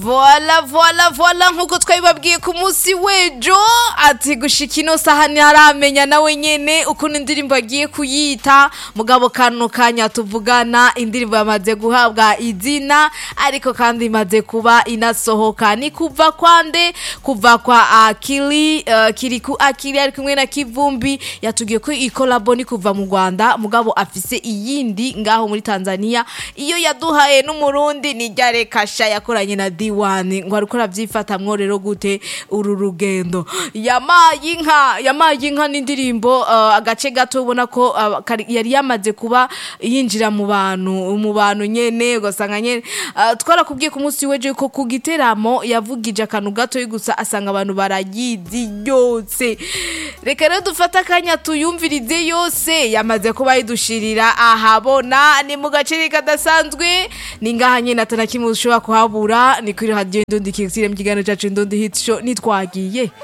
voila voila voila nk'uko twabibabwiye ku munsi w'ejo ati gushika ino saha ntaramenya nawe nyene ukuntu indirimbo agiye kuyita mugabo kano kanya tuvugana indirimbo yamaze guhabwa izina ariko kandi imaze kuba inasohoka ni kuva kwande kuva kwa akili uh, kiriku akili ari kumwe na kivumbi yatubwiye ko ikolabo ni kuva mu rwanda mugabo afise iyindi ngaho muri tanzania iyo yaduhaye n'umurundi ni ryare kasha yakoranye na diwani ngo ariko aravyifatamwo rero gute uru rugendo yamaye inka yamaye inka n'indirimbo uh, agace gato ubona ko uh, kari- yari yamaze kuba yinjira mu bantu mu bantu nyene ugasanga nyene uh, twarakubwiye ku munsi w'ejo ko ku giteramo yavugije akantu gato gusa asanga abantu barayizi yose reka rero dufate akanya tuyumvirize yose yamaze kuba yidushirira ahabona ni mu gace kadasanzwe ni ngaha nyene atana kimwe ushobora kuhabura ni kuri radio indundi kizire mu kiganiro cacu indundi hit show nitwagiye